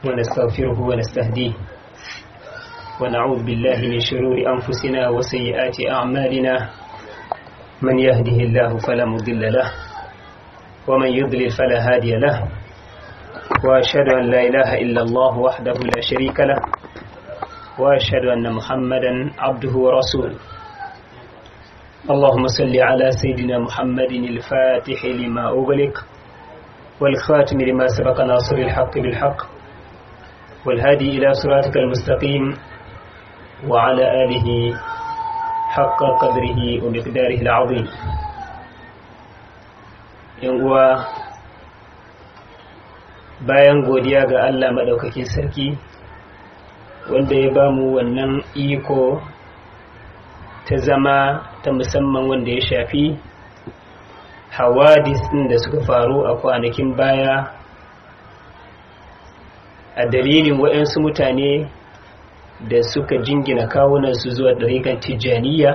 ونستغفره ونستهديه ونعوذ بالله من شرور أنفسنا وسيئات أعمالنا من يهده الله فلا مضل له ومن يضلل فلا هادي له وأشهد أن لا إله إلا الله وحده لا شريك له وأشهد أن محمدا عبده ورسوله اللهم صل على سيدنا محمد الفاتح لما أغلق والخاتم لما سبق ناصر الحق بالحق والهادي إلى صراطك المستقيم وعلى آله حق قدره ومقداره العظيم uwa bayan godiya ga Allah maɗaukakin sarki wanda ya ba mu wannan iko ta zama ta musamman wanda ya shafi hawadis ɗin da suka faru a kwanakin baya a dalilin waɗansu mutane da suka jingina kawunansu zuwa ɗarikan tijjaniya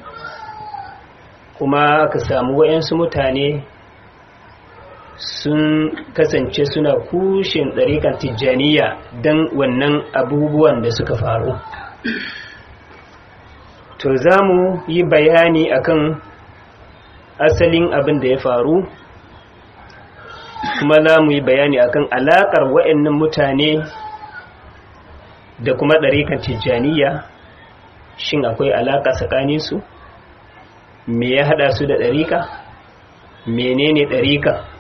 kuma aka samu waɗansu mutane sun kasance suna kushin ɗarikan tijjaniya don wannan abubuwan da suka faru to za mu yi bayani akan asalin abin da ya faru kuma za mu yi bayani akan alaƙar wa'annan mutane da kuma ɗarikan tijjaniya shin akwai alaƙa tsakaninsu me ya haɗa su da ɗarika menene ɗarika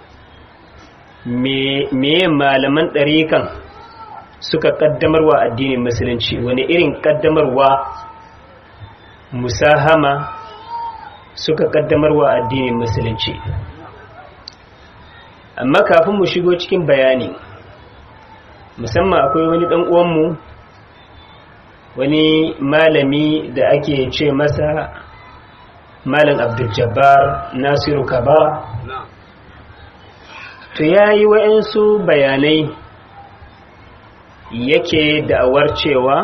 me malaman ɗarikan suka ƙaddamarwa addinin musulunci wani irin ƙaddamarwa musahama suka ƙaddamarwa addinin musulunci amma kafin mu shigo cikin bayani musamman akwai wani ɗan uwanmu wani malami da ake ce masa malam abdul-jabbar nasiru kaba to ya yi wa'insu bayanai yake da'awar cewa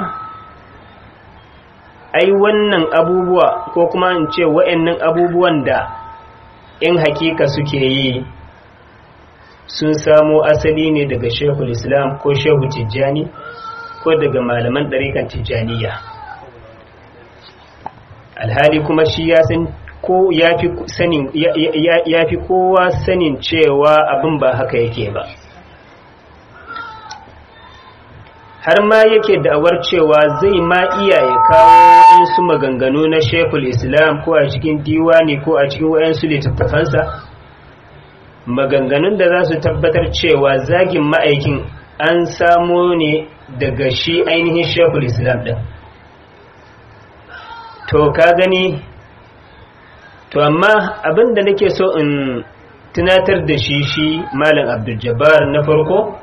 ai wannan abubuwa ko kuma in ce wa'annan abubuwan da in hakika suke yi sun samo asali ne daga shehul islam ko shehu tijjani ko daga malaman ɗarikan tijjaniya alhali kuma shi ya san ko ya fi kowa sanin cewa abin ba haka yake ba har ma yake da'awar cewa zai ma iya ya kawo su maganganu na shekul islam ko a cikin diwani ko a cikin wayansu littattafansa maganganun da za su tabbatar cewa zagin ma'aikin an samo ne daga shi ainihin shekul islam ɗin to ka gani to amma abinda nake so in tunatar da shi shi malam abdul na farko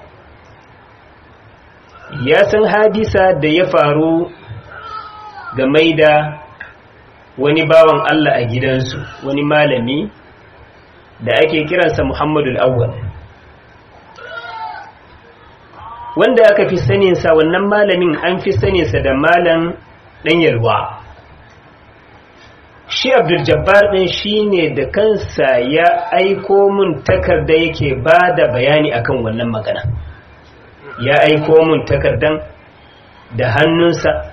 ya san hadisa da ya faru game da wani bawan Allah a gidansu wani malami da ake kiransa Muhammadu Awwal wanda aka fi saninsa wannan malamin an fi saninsa da malam ɗan yalwa shi abdul jabbar ɗin shi ne da kansa ya aiko mun takarda yake ba da bayani akan wannan magana ya aiko mun takardan da hannunsa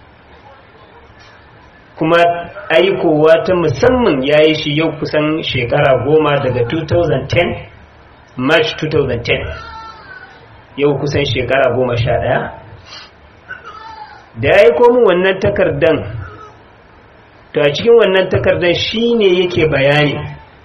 kuma aikowa ta musamman ya yi shi yau kusan shekara goma daga 2010 march 2010 yau kusan shekara goma sha ɗaya da ya aiko mun wannan takardan to a cikin wannan takardan shi ne yake bayani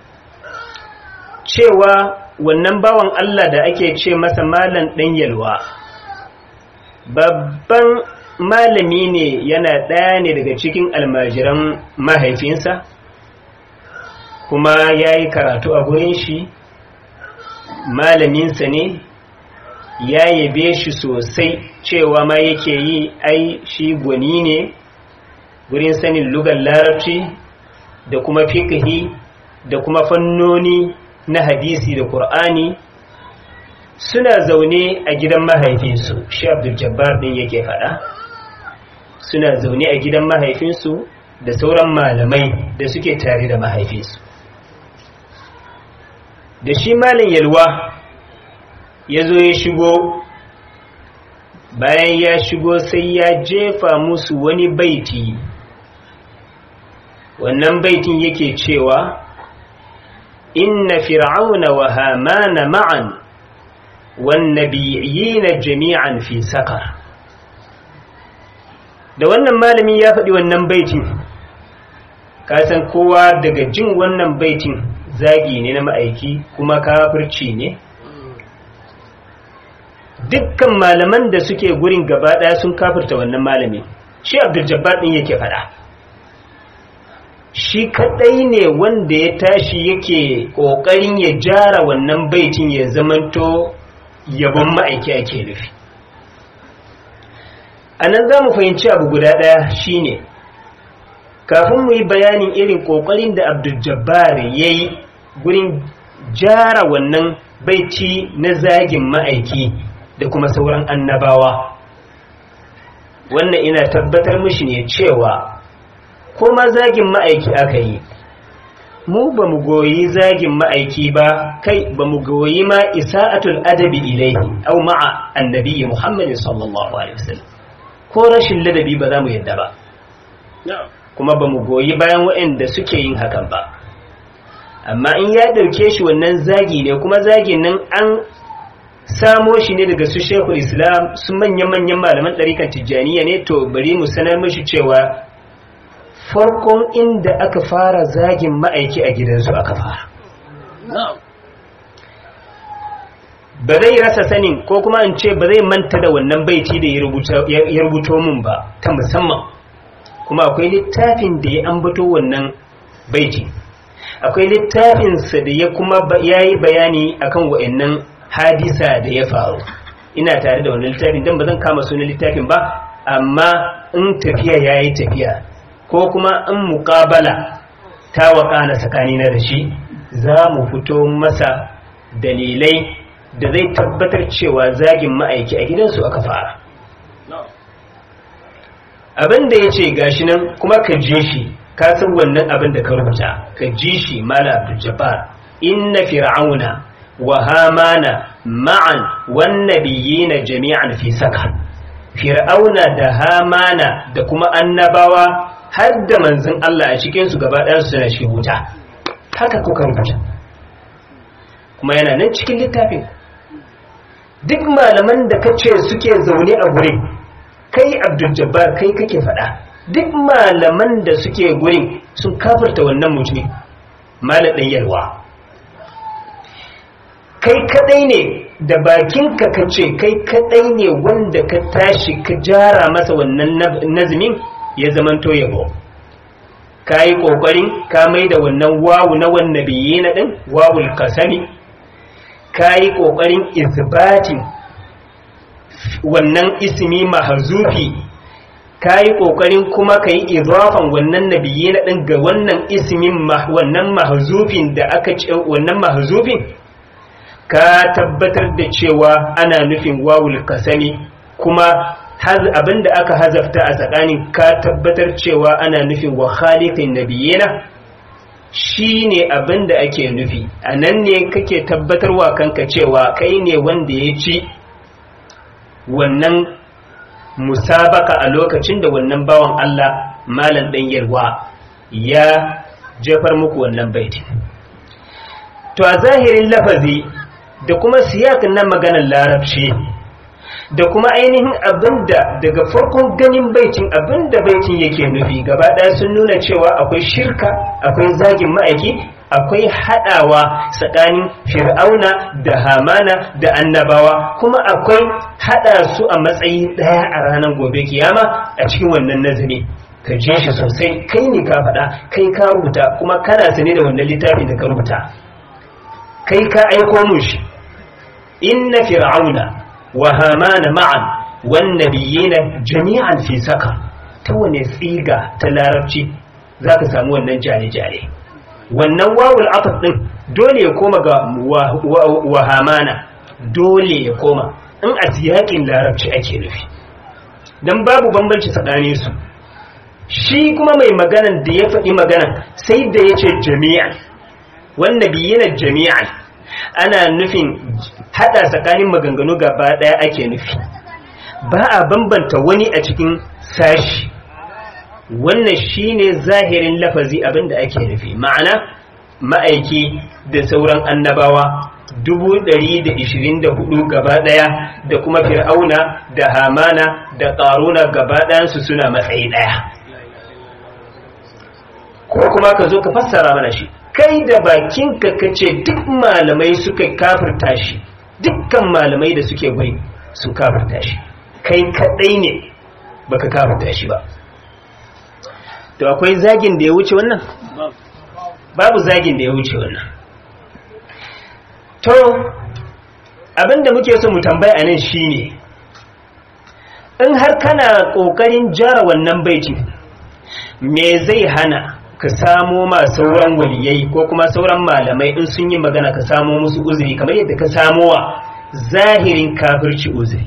cewa wannan bawan Allah da ake ce masa malam ɗan yalwa babban malami ne yana ɗaya ne daga cikin almajiran mahaifinsa kuma ya yi karatu a gurin shi malaminsa ne ya yabe shi sosai cewa ma yake yi ai shi gwani ne gurin sanin lugar larabci da kuma fiƙihi da kuma fannoni na hadisi da ƙur'ani suna zaune a gidan mahaifinsu shi abdul jabbar ɗin yake faɗa suna zaune a gidan mahaifinsu da sauran malamai da suke tare da mahaifinsu da shi malin yalwa ya zo ya shigo bayan ya shigo sai ya jefa musu wani baiti wannan baitin yake cewa inna fir'auna wa hamana ma'an wan nabiyina jami'an fi sakar da wannan malami ya faɗi wannan baitin kasan kowa daga jin wannan baitin zagi ne na ma'aiki kuma kafirci ne dukkan malaman da suke gurin gaba ɗaya sun kafirta wannan malami shi abdul jabbar ɗin yake faɗa shi kaɗai ne wanda ya tashi yake ƙoƙarin ya jara wannan baitin ya zamanto yabon ma'aiki ake nufi a nan za mu fahimci abu guda ɗaya shine kafin mu yi bayanin irin ƙoƙarin da abdul jabbar ya yi gurin jara wannan baiti na zagin ma'aiki da kuma sauran annabawa wannan ina tabbatar mishi ne cewa ko ma zagin ma'aiki aka yi mu ba mu goyi zagin ma'aiki ba kai ba mu goyi ma isa'atul adabi ilaihi au ma'a annabi muhammadin sallallahu alaihi wasallam ko rashin ladabi ba za mu yadda ba kuma ba mu goyi bayan waɗanda suke yin hakan ba amma in ya ɗauke shi wannan zagi ne kuma zagin nan an samo shi ne daga su shekul islam su manya-manyan malaman ɗarikan tijjaniya ne to bari mu sanar mashi cewa farkon inda aka fara zagin ma'aiki a gidansu aka fara ba zai rasa sanin ko kuma in ce ba zai manta da wannan baiti da ya rubuto mun ba ta musamman kuma akwai littafin da ya ambato wannan baiti akwai littafinsa da ya kuma ya yi bayani akan wa'annan hadisa da ya faru ina tare da wannan littafin don ba zan kama sunan littafin ba amma in tafiya ya yi tafiya ko kuma in muƙabala ta waƙana tsakanina da shi za mu fito masa dalilai da zai tabbatar cewa zagin ma'aiki a gidansu aka fara abin da ya ce gashi nan kuma ka je shi ka san wannan abin da ka rubuta ka ji shi mala abdul jabbar inna fir'auna wa hamana ma'an wan nabiyina jami'an fi saka fir'auna da hamana da kuma annabawa har da manzon Allah a cikin su gaba ɗayan su suna shi wuta haka kuka rubuta kuma yana nan cikin littafin duk malaman da kace suke zaune a gurin kai abdul jabbar kai kake faɗa duk malaman da suke gurin sun kafirta wannan mutumin malam ɗan yalwa kai kadai ne da bakinka ka ce kai kadai ne wanda ka tashi ka jara masa wannan nazimin ya zamanto yabo ka yi ƙoƙarin ka mai da wannan wawu na wannan biye na ɗin wawul kasami ka yi ƙoƙarin isbatin wannan ismi mahazufi ka yi ƙoƙarin kuma ka yi izafan wannan nabiye na ɗin ga wannan ismin wannan mahazufin da aka ce wannan mahazufin ka tabbatar da cewa ana nufin wawul kasami kuma abinda aka hazafta a tsakanin ka tabbatar cewa ana nufin wa khaliqin nabiyina shine abinda ake nufi a nan ne kake tabbatarwa kanka cewa kai ne wanda ya ci wannan musabaka a lokacin da wannan bawan Allah malam ɗan yarwa ya jefar muku wannan baiti to a zahirin lafazi da kuma siyakin na maganar larabci da kuma ainihin abinda daga farkon ganin baitin abinda baitin yake nufi gaba ɗaya sun nuna cewa akwai shirka akwai zagin ma'aiki akwai haɗawa tsakanin fir'auna da hamana da annabawa kuma akwai haɗa su a matsayi ɗaya a ranar gobe kiyama a cikin wannan nazari ka je shi sosai kai ne ka faɗa kai ka rubuta kuma kana sane da wannan littafin da ka rubuta kai ka aiko mun shi inna fir'auna wa hamana ma'an wan nabiyina jami'an fi saka ta wane tsiga ta larabci zaka samu wannan jare-jare wannan wawul ataf din dole ya koma ga wa hamana dole ya koma in a siyakin larabci ake nufi dan babu bambanci tsakanin su shi kuma mai maganan da ya faɗi maganan sai da ya ce jami'an wannan biyina jami'an ana nufin hada tsakanin maganganu gaba daya ake nufi ba a bambanta wani a cikin sashi wannan shine zahirin lafazi abinda ake nufi ma'ana ma'aiki da sauran annabawa dubu ɗari da ishirin da hudu gaba ɗaya da kuma fir'auna da hamana da ƙaruna gaba ɗayansu suna matsayi ɗaya ko kuma ka zo ka fassara mana shi kai da bakinka ka ce duk malamai suka kafirta shi dukkan malamai da suke bai su kafirta shi kai kaɗai ne baka kafirta shi ba to akwai zagin da ya wuce wannan babu zagin da ya wuce wannan to abinda muke so mu tambaya a nan shine in har kana kokarin jara wannan baiti me zai hana ka samo ma sauran waliyai ko kuma sauran malamai in sun yi magana ka samo musu uzuri kamar yadda ka samo wa zahirin kafirci uzuri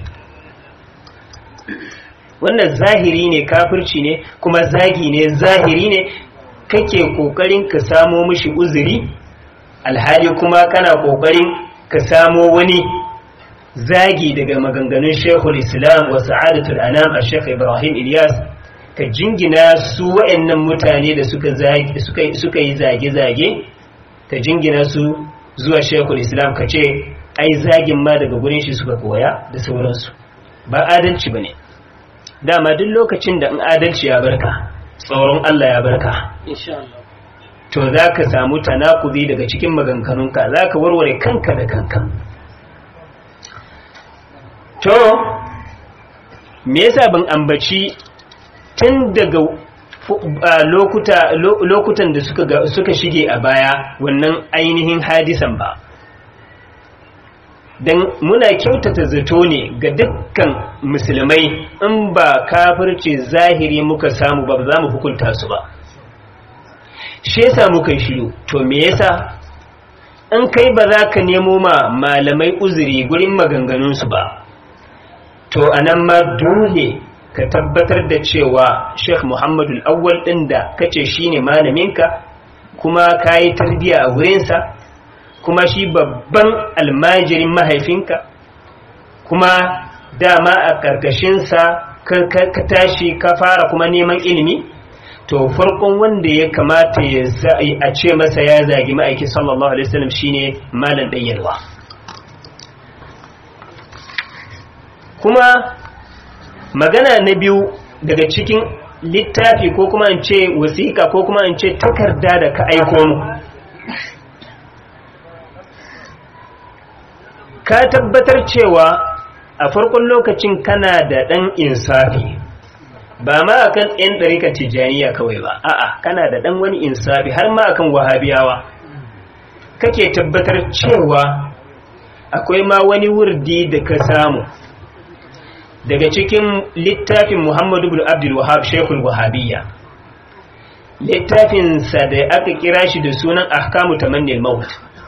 wannan zahiri ne kafirci ne kuma zagi ne zahiri ne kake kokarin ka samo mishi uzuri alhali kuma kana kokarin ka samo wani zagi daga maganganun shekul islam wa sa'adatul anam a shekh ibrahim ilyas ka jingina su wa'annan mutane da suka yi zage-zage ka jingina su zuwa shekul islam ka ce ai zagin ma daga gurin shi suka koya da sauransu ba adalci ba ne dama duk lokacin da in adalci ya barka tsoron Allah ya barka to za ka samu tanakuzi daga cikin maganganunka za ka warware kanka da kanka to me yasa ban ambaci tun daga lokutan da suka shige a baya wannan ainihin hadisan ba don muna kyautata zato ne ga dukkan musulmai in ba kafirci zahiri muka samu ba za mu hukunta su ba shi yasa muka shiru to me yasa in kai ba za ka nemo ma malamai uzuri gurin maganganunsu ba to anan ma dole ka tabbatar da cewa sheikh muhammadu awwal ɗin da kace shine malaminka kuma ka yi tarbiya a wurinsa kuma shi babban almajirin mahaifinka kuma dama a ƙarƙashinsa ka tashi ka fara kuma neman ilimi to farkon wanda ya kamata ya a ce masa ya zagi ma'aiki sallallahu alaihi wasallam shine malam ɗanyarwa kuma magana na biyu daga cikin littafi ko kuma in ce wasiƙa ko kuma in ce takarda da ka aiko mu ka tabbatar cewa a farkon lokacin kana da ɗan insafi ba ma akan ɗan ɗarika tijaniya kawai ba a'a kana da ɗan wani insafi har ma akan wahabiyawa kake tabbatar cewa akwai ma wani wurdi da ka samu daga cikin littafin muhammadu bin abdul wahab shekul wahabiyya littafinsa da aka kira shi da sunan ahkamu tamannil maut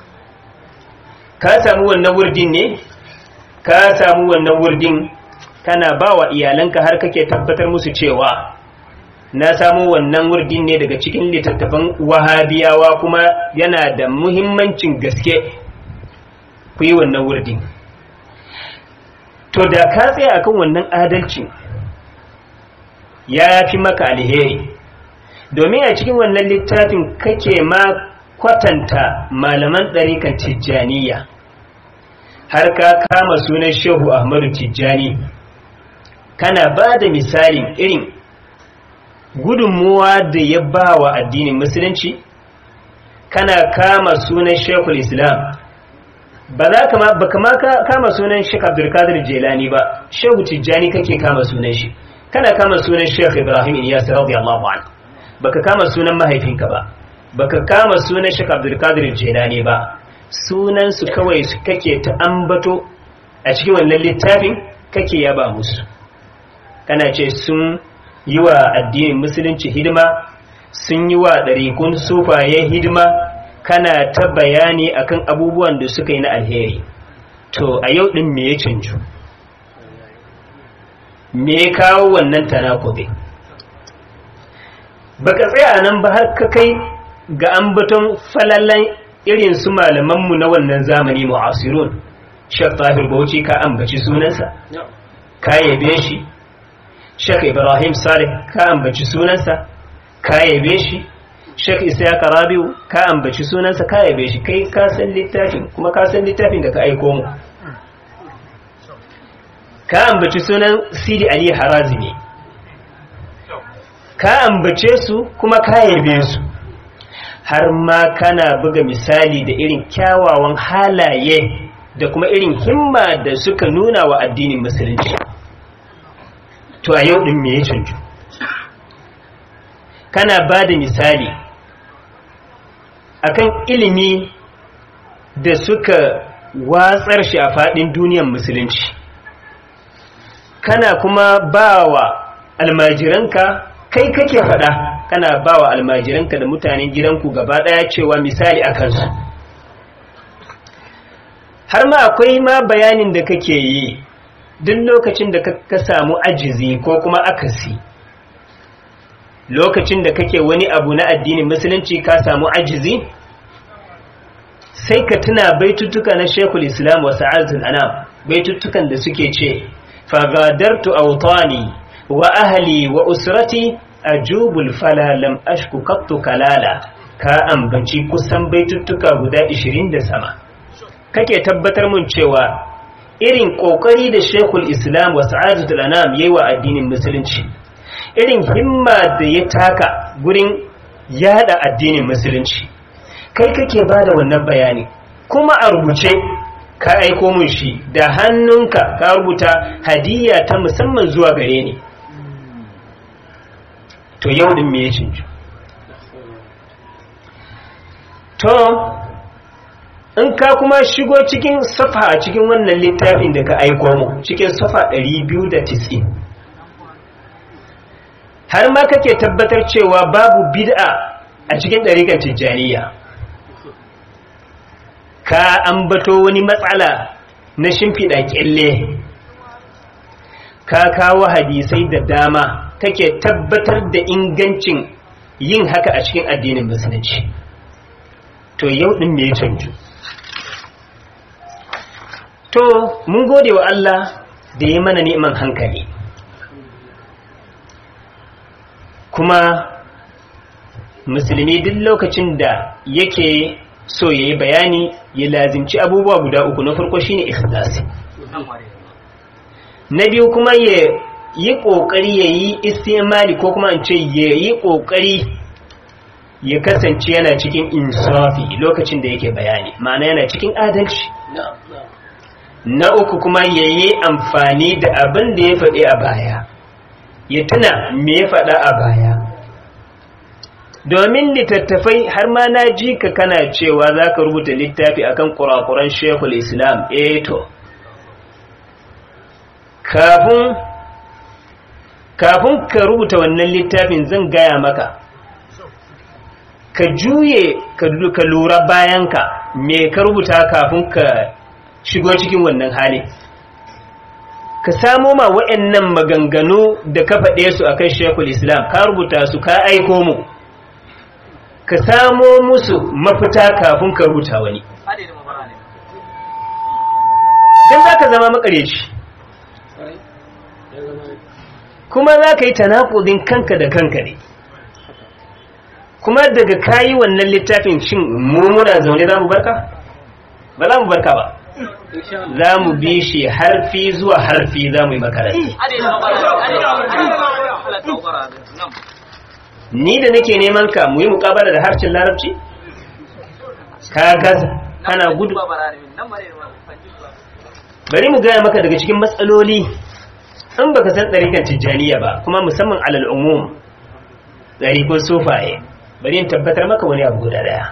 ka samu wannan wurdin ne ka samu wannan wurdin kana ba wa iyalanka har kake tabbatar musu cewa na samu wannan wurdin ne daga cikin littattafan wahabiyawa kuma yana da muhimmancin gaske ku yi wannan wurdin to da ka tsaya akan wannan adalci ya fi maka alheri domin a cikin wannan littafin kake ma kwatanta malaman ɗarikan tijjaniya har ka kama sunan shehu ahmadu tijjani kana ba da misalin irin gudunmuwa da ya ba wa addinin musulunci kana kama sunan shekul islam ba za ka ba kama kama sunan shek abdulkadir jelani ba shehu tijjani kake kama sunan shi kana kama sunan shek ibrahim iyas radiyallahu anhu baka kama sunan mahaifinka ba baka kama sunan shek abdulkadir jelani ba sunan su kawai su kake ta ambato a cikin wannan littafin kake yaba musu kana ce sun yi wa addinin musulunci hidima sun yi wa ɗarikun sufaye hidima kana ta bayani akan abubuwan da suka yi na alheri to a yau ɗin me ya canju me ya kawo wannan tanakuɗe baka tsaya nan ba har ka kai ga ambaton falalan irin su malamanmu na wannan zamani mu'asirun shek tahir bauchi ka ambaci sunansa ka yabe shi Sheikh Ibrahim Salih ka ambaci sunansa ka yabe shi Sheikh Isa Rabiu ka ambaci sunansa ka yabe shi kai ka san littafin kuma ka san littafin da ka aiko mu ka ambaci sunan Sidi Ali Harazimi ka ambace su kuma ka yabe su har ma kana buga misali da irin kyawawan halaye da kuma irin himma da suka nuna wa addinin musulunci to a yau din me ya canju kana ba da misali akan ilimi da suka watsar shi a faɗin duniyar musulunci kana kuma ba wa almajiranka kai kake faɗa kana ba wa almajiranka da mutanen gidanku gaba ɗaya cewa misali a kansu har ma akwai ma bayanin da kake yi duk lokacin da ka samu ajizi ko kuma akasi lokacin da kake wani abu na addinin musulunci ka samu ajizi sai ka tuna baituttuka na shekul islam wa sa'adun anam baituttukan da suke ce fagadartu autani wa ahli wa usrati ajubul fala lam ashku qattu kalala ka ambaci kusan baituttuka guda 20 da sama kake tabbatar mun cewa irin kokari da shekul islam wa sa'adatul anam yayi wa addinin musulunci irin himma da ya taka gurin yada addinin musulunci kai kake bada wannan bayani kuma a rubuce ka aiko mun shi da hannunka ka rubuta hadiyya ta musamman zuwa gare ni to yau din me ya canju to in ka kuma shigo cikin safa a cikin wannan littafin da ka aiko mu cikin safa 290 har ma kake tabbatar cewa babu bid'a a cikin ɗarikan tijjaniya ka ambato wani matsala na shimfiɗa ƙyalle ka kawo hadisai da dama kake tabbatar da ingancin yin haka a cikin addinin musulunci to yau ɗin me ya canju to mun gode wa Allah da ya mana neman hankali kuma musulmi duk lokacin da yake so ya yi bayani ya lazimci abubuwa guda uku na farko shine ikhlasi na biyu kuma ya yi ƙoƙari ya yi istimali ko kuma ce ya yi ƙoƙari ya kasance yana cikin insafi lokacin da yake bayani ma'ana yana cikin adalci na uku kuma ya yi amfani da abin da ya faɗi a baya ya tuna me ya faɗa a baya domin littattafai har ma na ji ka kana cewa za ka rubuta littafi akan kurakuran shekul islam eto kafin kafin ka rubuta wannan littafin zan gaya maka ka juye ka lura bayanka me ka rubuta kafin ka shigo cikin wannan hali ka samo ma wa'annan maganganu da ka faɗe su akan shekul islam ka rubuta su ka aiko mu ka samo musu mafita kafin ka rubuta wani don za ka zama makareci kuma za ka yi tanakudin kanka da kanka ne kuma daga kayi wannan littafin shin mummuna zaune za mu barka? ba za mu barka ba za mu bi shi harfi zuwa harfi za mu yi makaranta ni da nake neman ka mu yi mukabala da harshen larabci ka gaza kana gudu bari mu gaya maka daga cikin matsaloli in baka san ɗarikan tijjaniya ba kuma musamman alal umum ɗarikun sufaye bari in tabbatar maka wani abu guda daya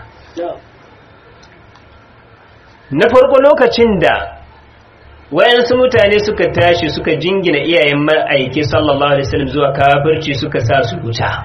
na farko lokacin da wayansu mutane suka tashi suka jingina iyayen ma'aiki sallallahu alaihi wasallam zuwa kafirci suka sa su wuta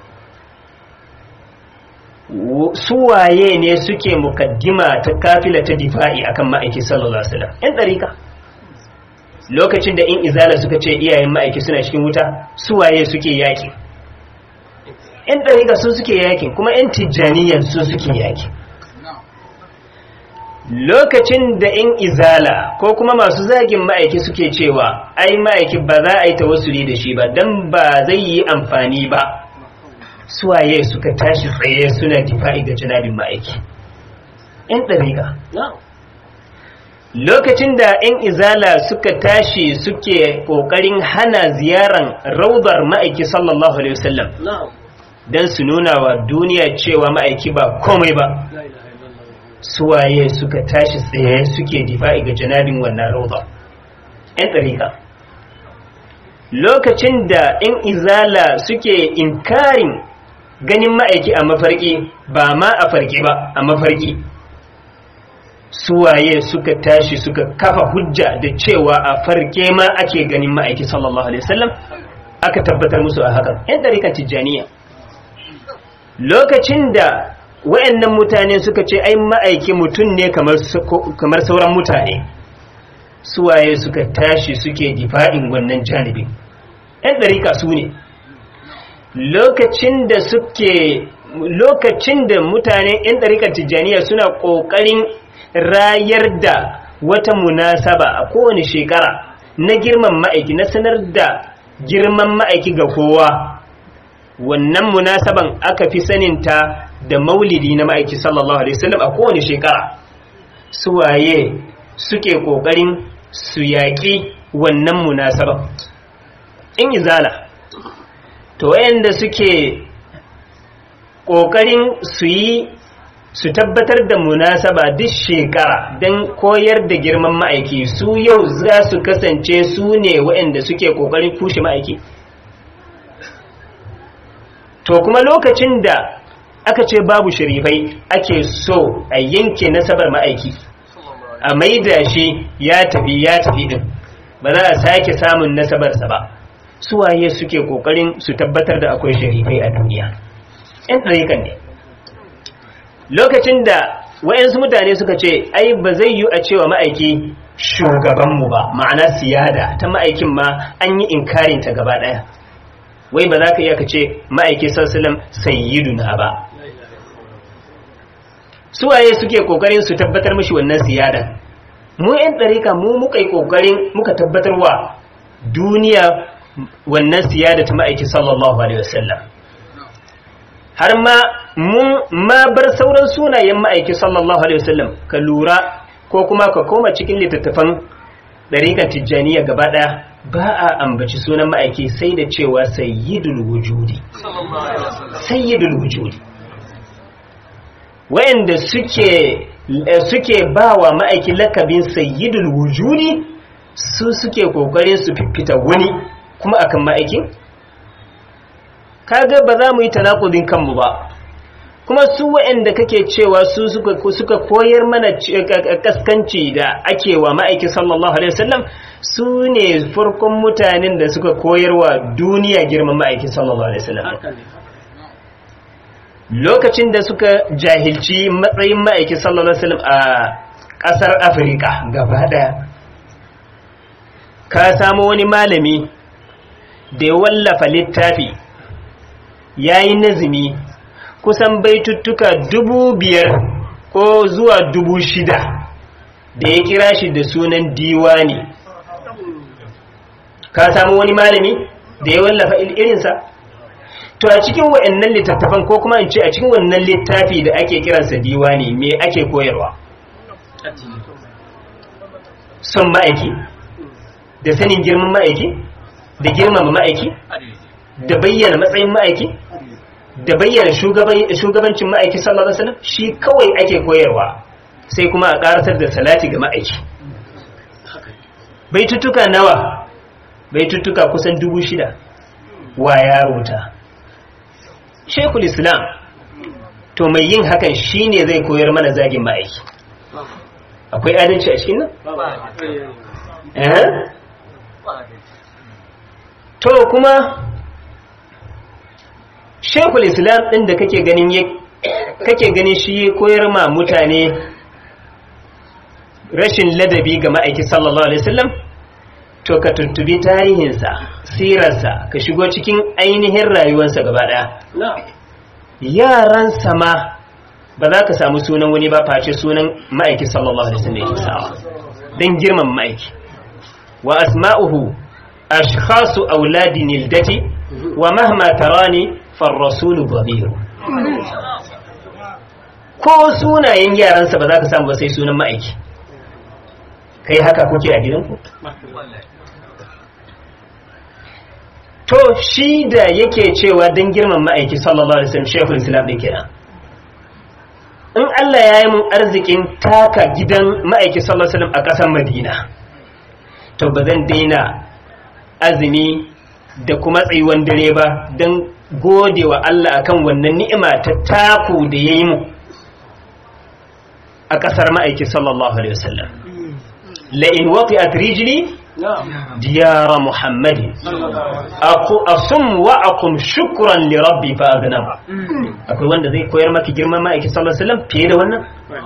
suwaye ne suke mukaddima ta kafila ta difa'i akan ma'aiki sallallahu alaihi wasallam yan dariƙa lokacin da in izala suka ce iyayen ma'aiki suna cikin wuta suwaye suke yaƙi yan dariƙa su suke yaƙin kuma yan tijjaniyan su suke yaƙi lokacin da in izala ko kuma masu zagin ma'aiki suke cewa ai ma'aiki ba za a yi tawassuli da shi ba don ba zai yi amfani ba suwaye suka tashi tsaye suna difa'i da janabin ma'aiki in ɗariƙa lokacin da in izala suka tashi suke ƙoƙarin hana ziyaran raudar ma'aiki sallallahu alaihi wasallam don su nuna wa duniya cewa ma'aiki ba komai ba suwaye suka tashi tsaye suke difa'i ga janabin wannan rauda ‘yan ɗarika lokacin da ‘yan izala suke inkarin ganin ma'aiki a mafarki ba ma a farki ba a mafarki suwaye suka tashi suka kafa hujja da cewa a farke ma ake ganin ma'aiki sallallahu alaihi wasallam aka tabbatar musu a hakan ‘yan ɗarikan tijjaniya lokacin da wayannan mutane suka ce ai ma'aiki mutum ne kamar sauran mutane suwaye suka tashi suke difa'in wannan janibin yan ɗarika su ne lokacin da suke lokacin da mutane yan ɗarikar tijjaniya suna ƙoƙarin rayar da wata munasaba a kowane shekara na girman ma'aiki na sanar da girman ma'aiki ga kowa wannan munasaban aka fi saninta da maulidi na ma'aiki sallallahu alaihi wasallam a kowane shekara suwaye suke kokarin su yaƙi wannan munasaban in izala to wayanda suke kokarin su yi su tabbatar da munasaba duk shekara don koyar da girman ma'aiki su yau za su kasance su ne wayanda suke kokarin kushe ma'aiki to kuma lokacin da aka ce babu sharifai ake so a yanke nasabar ma'aiki a maida shi ya tafi ya tafi din ba za a sake samun nasabarsa ba suwaye suke kokarin su tabbatar da akwai sharifai a duniya yan ɗarikan ne lokacin da wayansu mutane suka ce ai ba zai yi a cewa ma'aiki shugabanmu ba ma'ana siyada ta ma'aikin ma an yi inkarinta gaba ɗaya wai ba za ka iya ka ce ma'aiki sassalam sayyiduna ba suwaye suke kokarin su tabbatar mashi wannan siyada mu yan ɗarika mu muka yi kokarin muka tabbatar wa duniya wannan siyada ta ma'aiki sallallahu alaihi wasallam har ma mun ma bar sauran sunayen ma'aiki sallallahu alaihi wasallam ka lura ko kuma ka koma cikin littattafan ɗarikan tijjaniya gaba ɗaya ba a ambaci sunan ma'aiki sai da cewa sayyidul wujudi sayyidul wujudi wayanda suke suke bawa ma'aiki lakabin sayyidul wujudi su suke kokarin su fifita wani kuma akan ma'aikin kaga ba za mu yi tanakudin kanmu ba kuma su wa'anda kake cewa su suka koyar mana kaskanci da ake wa ma'aiki sallallahu alaihi wasallam su ne farkon mutanen da suka koyarwa duniya girman ma'aiki sallallahu alaihi wasallam lokacin da suka jahilci matsayin ma'aiki sallallahu alaihi wasallam a ƙasar afirka gaba ɗaya ka samu wani malami da ya wallafa littafi ya yi nazumi kusan baituttuka dubu biyar ko zuwa dubu shida da ya kira shi da sunan diwani ka samu wani malami da ya wallafa irinsa to a cikin wa'annan littattafan ko kuma in ce a cikin wannan littafi da ake kiransa diwani me ake koyarwa son ma'aiki da sanin girman ma'aiki da girmama ma'aiki da bayyana matsayin ma'aiki da bayyana shugabancin ma'aiki sallallahu alaihi wasallam shi kawai ake koyarwa sai kuma a karatar da salati ga ma'aiki baitutuka nawa baitutuka kusan dubu shida wa ya rubuta shekul islam to mai yin hakan shine zai koyar mana zagin ma'aiki akwai adalci a cikin nan? to kuma shekul islam ɗin da kake ganin kake ganin shi koyar ma mutane rashin ladabi ga ma'aiki sallallahu alaihi wasallam to ka tuntubi tarihinsa sirarsa ka shigo cikin ainihin rayuwarsa gaba ɗaya yaran sama ba za ka samu sunan wani ba face sunan ma'aiki sallallahu alaihi wasallam yake sawa dan girman ma'aiki wa asma'uhu ashkhasu auladi nildati wa mahma tarani farrasulu dhamiru ko sunayen yaransa ba za ka samu ba sai sunan ma'aiki kai haka kuke a gidanku to shi da yake cewa don girman ma'aiki sallallahu alaihi wasallam shekul islam din kenan in Allah ya yi mun arzikin taka gidan ma'aiki sallallahu alaihi wasallam a ƙasar Madina to ba zan daina azumi da kuma tsayuwan dare ba don gode wa Allah akan wannan ni'ima ta taku da ya yi mu a ƙasar ma'aiki sallallahu alaihi wasallam la'in waqi'at rijli ديار محمد أصم وأقم شكرا لربي فأغنم akwai wanda zai koyar maki girman ma'aiki sallallahu alaihi wasallam fiye da wannan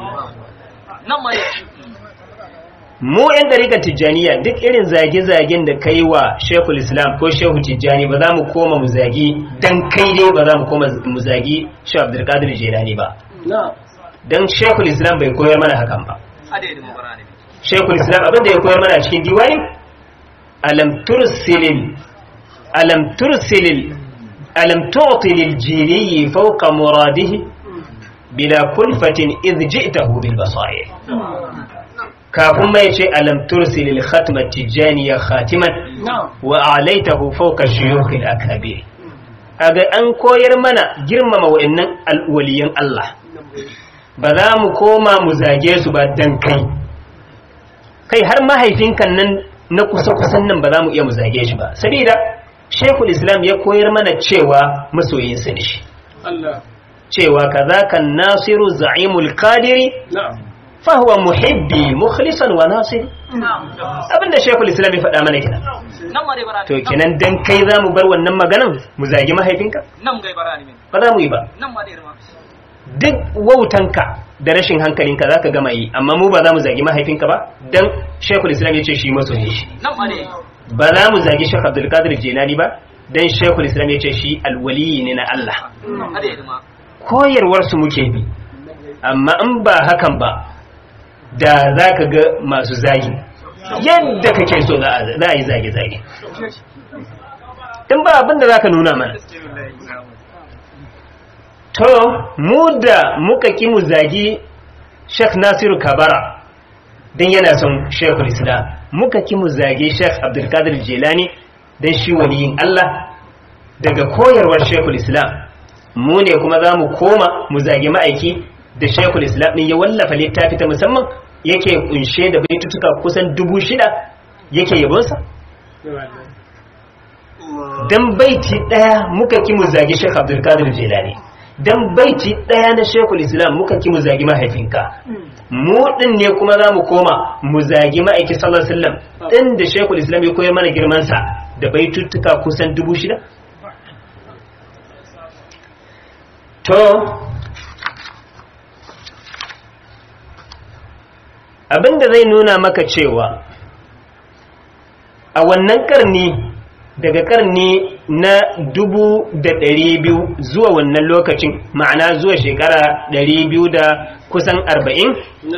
mu yan dariƙar tijjaniya duk irin zage-zagen da kai wa shekul islam ko shehu tijjani ba za mu koma mu zagi dan kai dai ba za mu koma mu zagi shehu abdulkadir jelani ba dan shekul islam bai koyar mana hakan ba shekul islam abinda ya koyar mana a cikin diwani alam tursilil alam tursilil alam tu'ti lil jili fawqa muradihi bila kulfatin idh ji'tahu bil basair kafin mai ce alam tursilil khatma tijaniya khatiman wa a'laitahu fawqa shuyukh al akabir aga an koyar mana girmama wa'annan alwaliyan Allah ba za mu koma mu zage su ba dan kai kai har mahaifinkan nan na kusa-kusan nan ba za mu iya mu zage shi ba saboda shekul islam ya koyar mana cewa masoyinsa ne shi cewa kaza kan nasiru za'imul qadiri fahuwa muhibbi mukhlisan wa nasir abinda shekul islam ya faɗa mana kenan to kenan dan kai za mu bar wannan maganan mu zagi mahaifinka ba za mu yi ba duk wautanka da rashin hankalinka za ka gama yi amma mu ba za mu zagi mahaifinka ba don shekul islam ya ce shi masoyi shi ba za mu zagi shek abdulkadir jenani ba don shekul islam ya ce shi alwaliyi ne na Allah koyarwarsu muke bi amma in ba hakan ba da za ka ga masu zagi yadda kake so za a yi zage-zage in ba abinda za ka nuna mana to mu da muka ki mu zagi Sheikh Nasiru Kabara don yana son Sheikhul Islam muka ki mu zagi Sheikh Abdulkadir Jilani don shi waliyin Allah daga koyarwar Sheikhul Islam mu ne kuma za mu koma mu zagi ma'aiki da Sheikhul Islam din ya wallafa littafi ta musamman yake kunshe da baitutuka kusan dubu shida yake yabonsa dan baiti daya muka ki mu zagi Sheikh Abdulkadir Jilani dan baiti ɗaya na shekul islam muka ki mu zagi mahaifinka mu ɗin ne kuma za mu koma mu zagi ma'aiki sallallahu alaihi wasallam ɗin da shekul islam ya koyar mana girmansa da baituttuka kusan dubu shida to abinda zai nuna maka cewa a wannan karni daga karni na dubu da ɗari biyu zuwa wannan lokacin ma'ana zuwa shekara ɗari biyu da kusan arba'in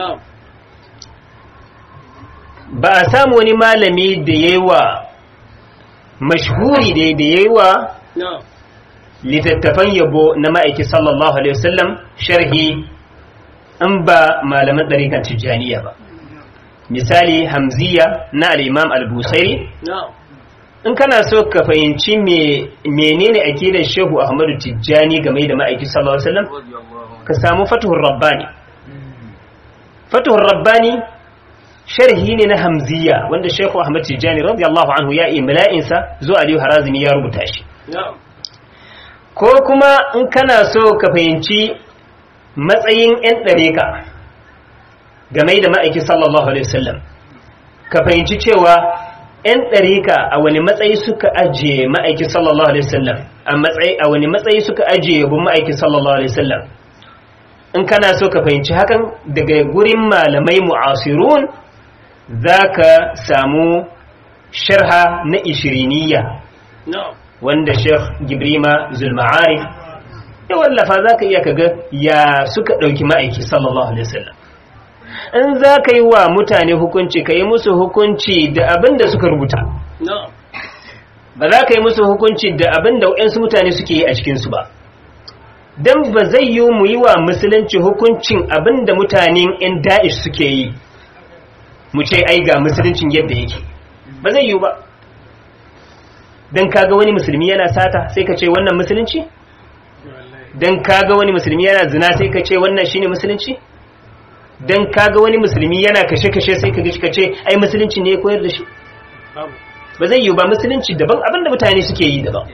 ba a samu wani malami da ya yi wa mashhuri da ya yi wa littattafan yabo na ma'aiki sallallahu alaihi wasallam sharhi in ba malaman ɗarikan tijjaniya ba misali hamziya na al'imam al-busairi in kana so ka fahimci menene akidar shehu ahmadu tijjani game da ma'aiki sallallahu alaihi wasallam ka samu fatuhur rabbani fatuhur rabbani sharhi ne na hamziya wanda shehu ahmadu tijjani radiyallahu anhu ya imla'insa zuwa aliyu harazimi ya rubuta shi ko kuma in kana so ka fahimci matsayin 'yan ɗareka game da ma'aiki sallallahu alaihi wasallam ka fahimci cewa 'yan ɗarika a wani matsayi suka ajiye ma'aiki sallallahu alaihi wasallam a matsayi a wani matsayi suka ajiye yabon ma'aiki sallallahu alaihi wasallam in kana so ka fahimci hakan daga gurin malamai mu'asirun za ka samu sharha na ishiriniya wanda sheikh gibrima zulma'arif ya wallafa za ka iya kaga ya suka ɗauki ma'aiki sallallahu alaihi wasallam in za ka yi wa mutane hukunci ka yi musu hukunci da abin da suka rubuta ba za ka yi musu hukunci da abin da waɗansu mutane suke yi a cikinsu ba don ba zai yi mu yi wa musulunci hukuncin abin da mutanen 'yan da'ish suke yi mu ce ai ga musuluncin yadda yake ba zai yi ba don kaga wani musulmi yana sata sai ka ce wannan musulunci don kaga wani musulmi yana zina sai ka ce wannan shine musulunci don kaga wani musulmi yana kashe-kashe sai ka ce ai musulunci ne ya koyar da shi ba zai yi ba musulunci daban abinda mutane suke yi daban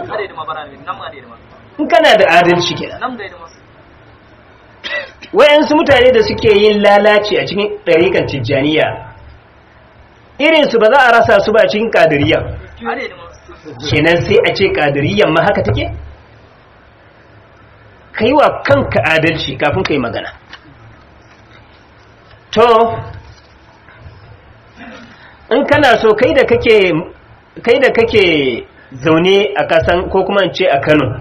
in kana da adalci kenan wayansu mutane da suke yin lalaci a cikin ɗarikan tijjaniya irinsu ba za a rasa su ba a cikin ƙadiriya kenan sai a ce ƙadiriyan ma haka take ka yi wa kanka adalci kafin ka yi magana to in kana so kai da kake kai da kake zaune a kasan ko kuma ce a Kano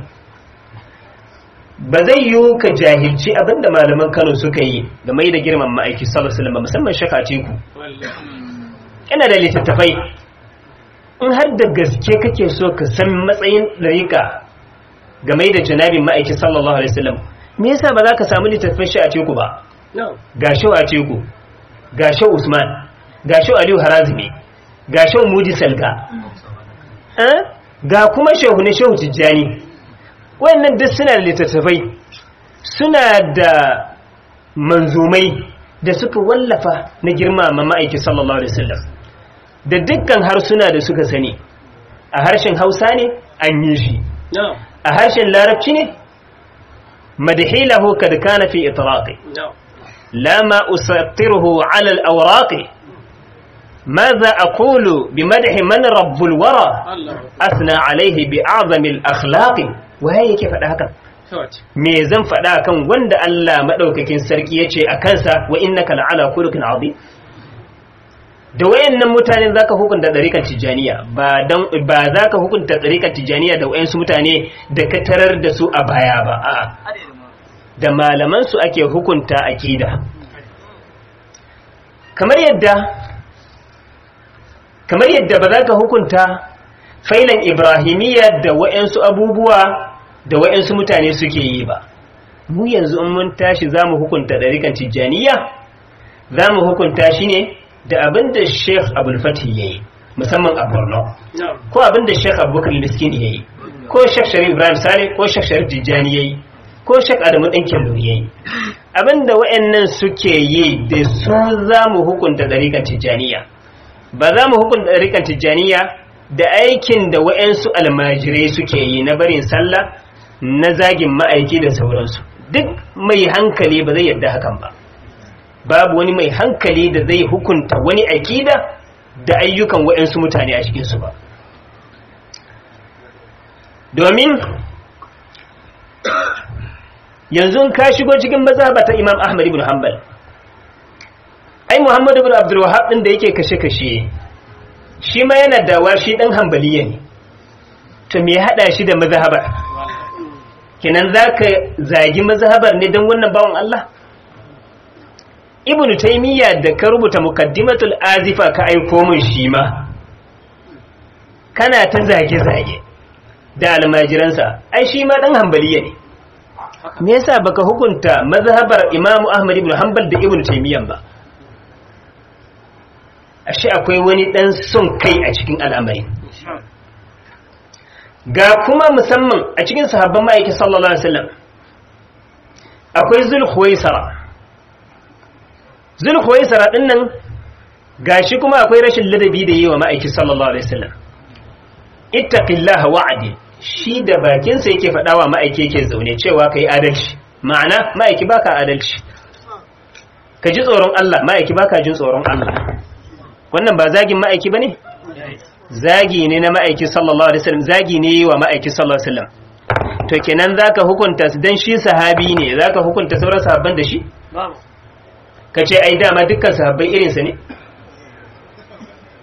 ba zai yi ka jahilci abinda malaman Kano suka yi game da girman ma'aiki sallallahu alaihi wasallam musamman shaka teku ina da littattafai in har da gaske kake so ka san matsayin dariƙa game da janabin ma'aiki sallallahu alaihi wasallam me yasa ba za ka samu littattafan shi a teku ba ga shi a teku ga shi Usman ga shi Aliyu Harazimi ga shi Mudi Salga ga kuma shehu na shehu Tijjani wannan duk suna da littattafai suna da manzumai da suka wallafa na girmama ma'aiki sallallahu alaihi wasallam da dukkan harsuna da suka sani a harshen Hausa ne an yi shi a harshen Larabci ne madahilahu kad kana fi itraqi لا ما أسطره على الأوراق ماذا أقول بمدح من رب الورى أثنى عليه بأعظم الأخلاق وهي كيف هكذا me zan faɗa kan wanda Allah maɗaukakin sarki ya ce a kansa wa innaka la'ala khuluqin azim da wayannan mutanen zaka hukunta ɗarikan tijaniya ba dan ba zaka hukunta ɗarikan tijaniya da wayansu mutane da ka tarar da su a baya ba a'a da malamansu ake hukunta akida kamar yadda kamar yadda ba za ka hukunta failan ibrahimiyya da wa'yansu abubuwa da wa'yansu mutane suke yi ba mu yanzu in mun tashi za mu hukunta ɗarikan tijjaniya za mu hukunta shi ne da abin da sheikh abulfati ya yi musamman a borno ko abin da sheikh abubakar miskin ya yi ko sheikh sharif ibrahim sale ko sheikh sharif tijjani ya yi ko shak adamu ɗan kyalluri yayi abinda wa'annan suke yi da su za mu hukunta ɗariƙar tijjaniya ba za mu hukunta ɗariƙar tijjaniya da aikin da wa'ansu almajirai suke yi na barin sallah na zagin ma'aiki da sauransu duk mai hankali ba zai yadda hakan ba babu wani mai hankali da zai hukunta wani akida da ayyukan wa'ansu mutane a cikinsu ba domin yanzu ka shigo cikin mazhaba ta Imam Ahmad ibn Hanbal ai Muhammad ibn Abdul Wahhab din da yake kashe-kashe shi ma yana dawa shi dan Hanbaliya ne to me ya hada shi da mazhabar kenan zaka zagi mazhabar ne dan wannan bawon Allah Ibn Taymiyyah da ka rubuta Muqaddimatul Azifa ka aiko min shi ma kana ta zage-zage da almajiransa ai shi ma dan Hanbaliya ne me yasa baka hukunta mazhabar Imam Ahmad ibn Hanbal da Ibn Taymiyyah ba ashe akwai wani dan son kai a cikin al'amari ga kuma musamman a cikin sahabban ma'aiki sallallahu alaihi wasallam akwai Zulkhuwaisara Zulkhuwaisara din nan gashi kuma akwai rashin ladabi da yi wa ma'aiki sallallahu alaihi wasallam ittaqillaha wa'adi shi da bakinsa yake faɗawa ma'aiki yake zaune cewa ka yi adalci ma'ana ma'aiki baka adalci ka ji tsoron Allah ma'aiki baka jin tsoron Allah wannan ba zagin ma'aiki ba ne? zagi ne na ma'aiki sallallahu alaihi wasallam zagi ne wa ma'aiki sallallahu alaihi wasallam to kenan zaka hukunta dan shi sahabi ne zaka hukunta sauran sahabban da shi ka ce ai dama dukkan sahabbai irinsa ne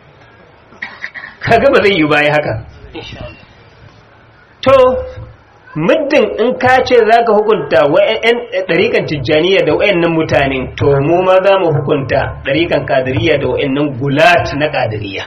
kaga ba zai yi baya haka to muddin in ka ce za ka hukunta wa'yan ɗarikan tijjaniya da wa'yannan mutane to mu ma za mu hukunta ɗarikan kadiriya da wa'yannan gulat na kadiriya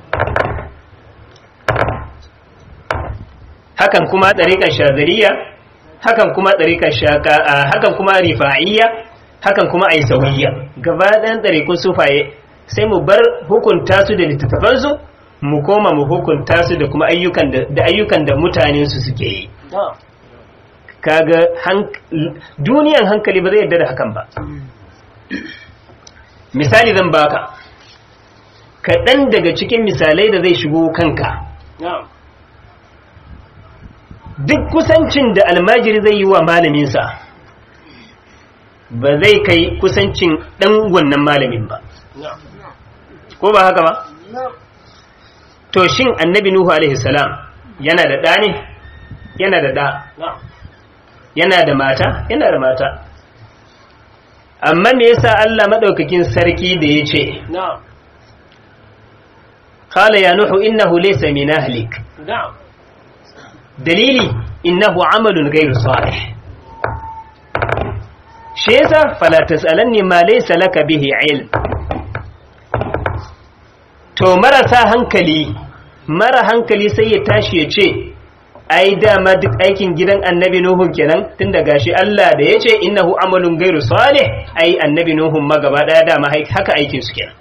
hakan kuma ɗarikan shazariya hakan kuma ɗarikan shaka hakan kuma rifa'iyya hakan kuma aisawiyya gaba ɗayan ɗarikun sufaye sai mu bar hukunta su da littattafansu mu koma mu hukunta su da kuma ayyukan da ayyukan da mutanen su suke yi kaga duniyan hankali ba zai yarda da hakan ba misali zan baka kaɗan daga cikin misalai da zai shigo kanka duk kusancin da almajiri zai yi wa malaminsa ba zai kai kusancin ɗan wannan malamin ba ko ba haka ba to shin annabi nuhu alaihi salam yana da ɗa ne yana da ɗa yana da mata yana da mata amma me yasa Allah madaukakin sarki da yace qala ya nuhu innahu laysa min ahlik dalili innahu amalun ghayr salih shi yasa fala tasalanni ma laysa laka bihi ilm to marasa hankali mara hankali sai ya tashi ya ce ai dama duk aikin gidan annabi nuhun kenan tun da gashi Allah da ya ce innahu amalun gairu salih ai annabi nuhun ma gaba daya dama haka aikin su kenan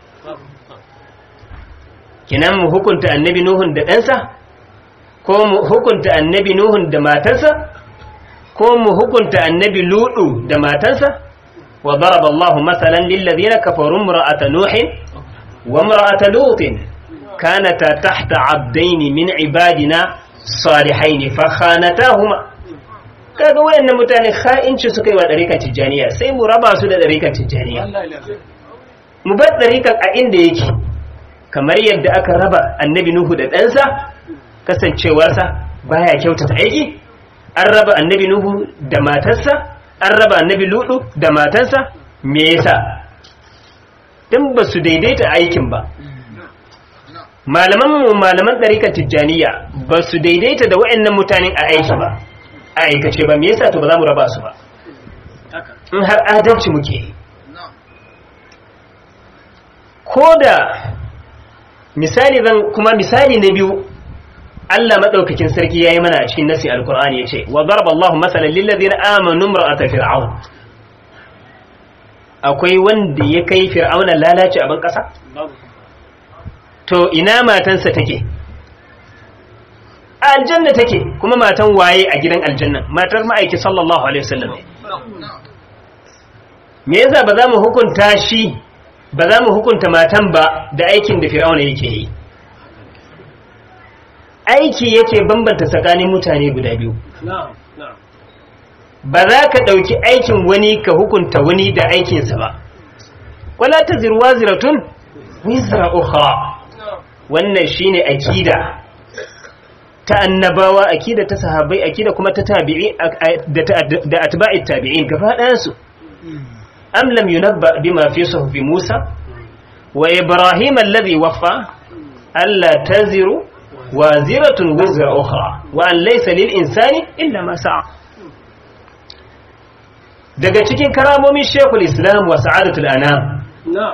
kenan mu hukunta annabi nuhun da ɗansa ko mu hukunta annabi nuhun da matarsa ko mu hukunta annabi ludu da matarsa wa daraba Allahu masalan lil ladina kafaru imra'ata nuhin wa imra'ata lutin kanata tahta abdaini min ibadina salihaini fa khanatahuma kaga wayannan mutane kha'inci suka yi wa dariƙar tijjaniya sai mu raba su da dariƙar tijjaniya mu bar dariƙar a inda yake kamar yadda aka raba annabi nuhu da ɗansa kasancewarsa baya kyautata aiki an raba annabi nuhu da matarsa an raba annabi ludu da matarsa me yasa dan ba su daidaita aikin ba malaman mu malaman ɗarikan tijjaniya ba su daidaita da wa'annan mutanen a aiki ba a aikace ba me yasa to ba za mu raba su ba in har adalci muke ko da misali zan kuma misali na biyu Allah madaukakin sarki yayi mana a cikin nasi alqur'ani yace wa daraba Allahu masalan lil ladina amanu imra'ata fir'aun akwai wanda ya kai fir'auna lalace a ban kasa to ina matansa take a aljanna take kuma matan waye a gidan aljanna matar ma'aiki sallallahu alaihi wasallam me yasa ba za mu hukunta shi ba za mu hukunta matan ba da aikin da fir'auna yake yi aiki yake bambanta tsakanin mutane guda biyu ba za ka ɗauki aikin wani ka hukunta wani da aikinsa ba wala ta zirwa ziratun wizra ukhra wannan shine akida ta annabawa akida ta sahabbai akida kuma ta tabi'i da atba'i tabi'in gaba ɗayan su am lam yunabba bima fi suhuf Musa wa Ibrahim alladhi waffa alla taziru waziratun wizra ukhra wa an laysa lil insani illa ma sa'a daga cikin karamomin Sheikhul Islam wa Sa'adatul Anam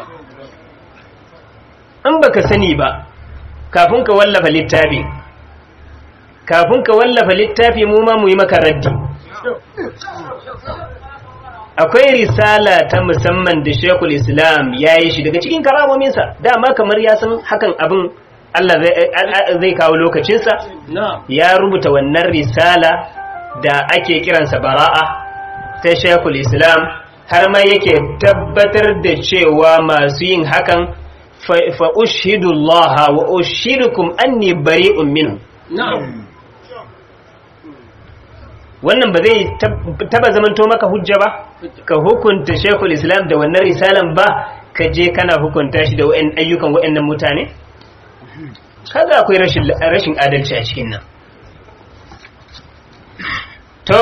in baka sani ba kafin ka wallafa littafi kafin ka wallafa littafi mu ma mu yi maka raddi akwai risala ta musamman da shekul islam ya yi shi daga cikin karamominsa dama kamar ya san hakan abin Allah zai kawo lokacinsa ya rubuta wannan risala da ake kiransa bara'a ta shekul islam har ma yake tabbatar da cewa masu yin hakan fa ushidu Allah wa ushidukum anni bari'un minhu wannan ba zai taba zamanto maka hujja ba ka hukunta shekul islam da wannan risalan ba ka je kana hukunta shi da wa'in ayyukan wa'annan mutane kaga akwai rashin adalci a cikin nan to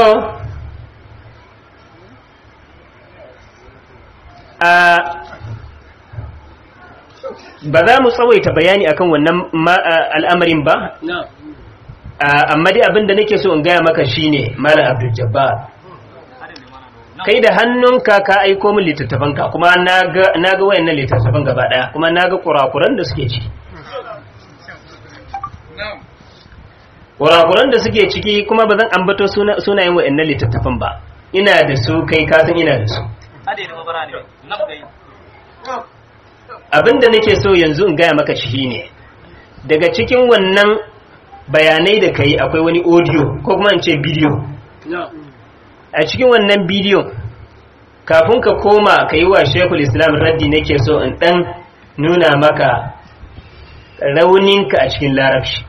a ba za mu tsawaita bayani akan wannan al'amarin ba amma dai abin da nake so in gaya maka shine malam abdul jabbar kai da hannunka ka aiko min littattafanka kuma na ga wayannan littattafan gaba daya kuma na ga kurakuran da suke ciki kurakuran da suke ciki kuma ba zan ambato sunayen wayannan littattafan ba ina da su kai kasan ina da su abinda nake so yanzu in gaya maka shi ne daga cikin wannan bayanai da kai akwai wani audio ko kuma in ce bidiyo a cikin wannan bidiyon kafin ka koma ka yi wa shekul islam raddi nake so in dan nuna maka rauninka a cikin larabci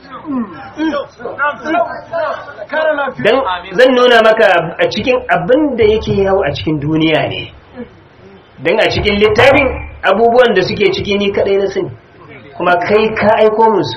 dan zan nuna maka a cikin abin da yake yawo a cikin duniya ne don a cikin littafin abubuwan da suke ciki ni kadai na sani kuma kai ka aiko musu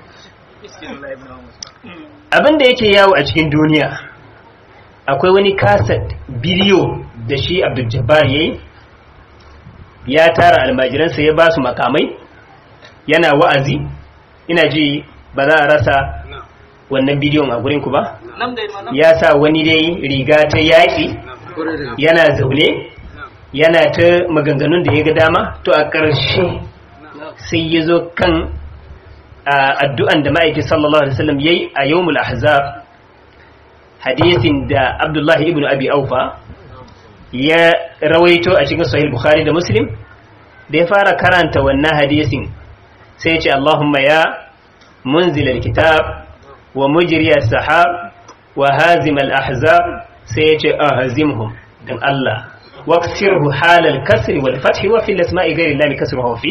abin da yake yawo a cikin duniya akwai wani kaset bidiyo da shi abdul jabbar ya yi ya tara almajiransa ya ba su makamai yana wa'azi ina ji ba za a rasa wannan bidiyon a gurinku ba ya sa wani dai riga ta yaƙi yana zaune yana ta maganganun da ya ga dama to a ƙarshe sai ya zo kan addu'an da ma'aiki sallallahu alaihi wasallam yayi a yawmul ahzab hadisin da abdullahi ibn abi aufa ya rawaito a cikin sahih bukhari da muslim da ya fara karanta wannan hadisin sai ya ce allahumma ya munzil alkitab wa mujri as-sahab wa hazim al-ahzab sai ya ce ahzimhum dan Allah واكسره حال الكسر والفتح وفي الاسماء غير الله كسره فيه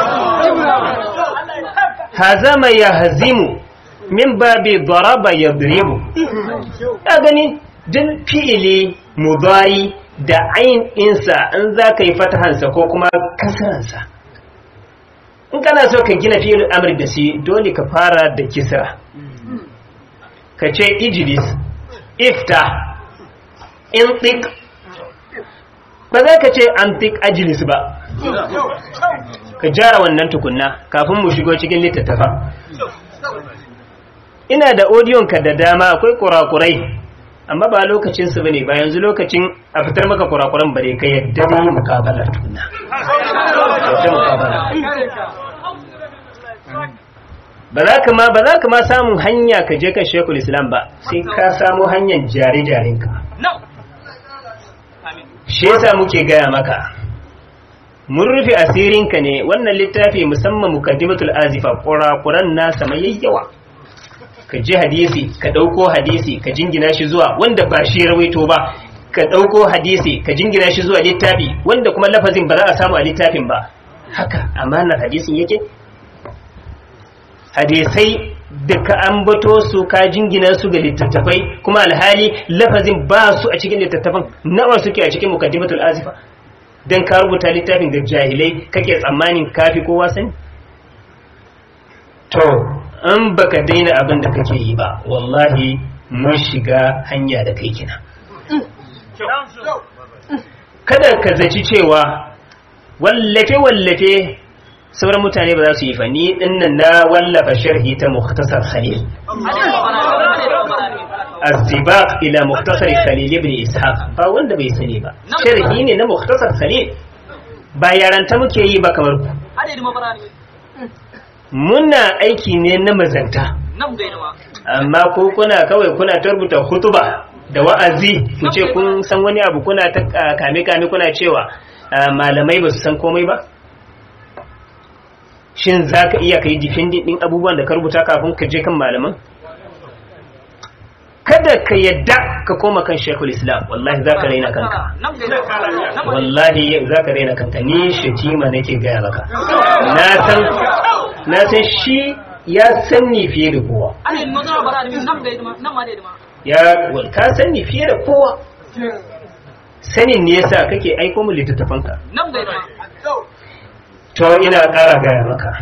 هزم يهزم من باب ضرب يضرب أغني دل فعلي مضاري da ayin ɗinsa in za ka yi fatahansa ko kuma kasaransa in kana so ka gina fi'il amr da shi dole ka fara da kisra ka ce ijlis ifta in ba za ka ce antik ajilis ba ka jara wannan tukunna kafin mu shigo cikin littattafa ina da ka da dama akwai kurakurai amma ba lokacinsu ba ne ba yanzu lokacin a fitar maka kurakuran bare ka yadda ba yi mukabalar tukunna ba za ka ma ba za ka ma samun hanya ka je kan shekul islam ba sai ka samu hanyar jare-jarenka shi yasa muke gaya maka mun rufe asirinka ne wannan littafi musamman mukaddimatul azifa kurakuran nasa mai yayyawa ka ji hadisi ka ɗauko hadisi ka jingina shi zuwa wanda ba shi rawaito ba ka ɗauko hadisi ka jingina shi zuwa littafi wanda kuma lafazin ba za a samu a littafin ba haka amanar hadisin yake hadisai da ka ambato su ka jingina su ga littattafai kuma alhali lafazin ba su a cikin littattafan nawa suke a cikin mukaddimatul azifa dan ka rubuta littafin da jahilai kake tsammanin kafi kowa sani to in baka daina abin da kake yi ba wallahi mun shiga hanya da kai kina kada ka zaci cewa wallafe wallafe sauran mutane ba za su yi fa ni dinnan na wallafa sharhi ta mukhtasar khalil السباق إلى مختصر خليل بن إسحاق فوند bai sani ba sharhi ne na mukhtasar khalil ba yaranta muke yi ba kamar ku muna aiki ne na mazanta amma ko kuna kawai kuna tarbuta hutuba da wa'azi ku ce kun san wani abu kuna ta kame kame kuna cewa malamai ba su san komai ba shin za ka iya ka yi defending ɗin abubuwan da ka rubuta kafin ka je kan malaman kada ka yadda ka koma kan shekul islam wallahi za ka raina kanka wallahi za ka raina kanka ni shatima nake gaya maka na san shi ya san ni fiye da kowa ya ka san ni fiye da kowa sanin ne yasa kake aiko mu littattafanka to ina ƙara gaya maka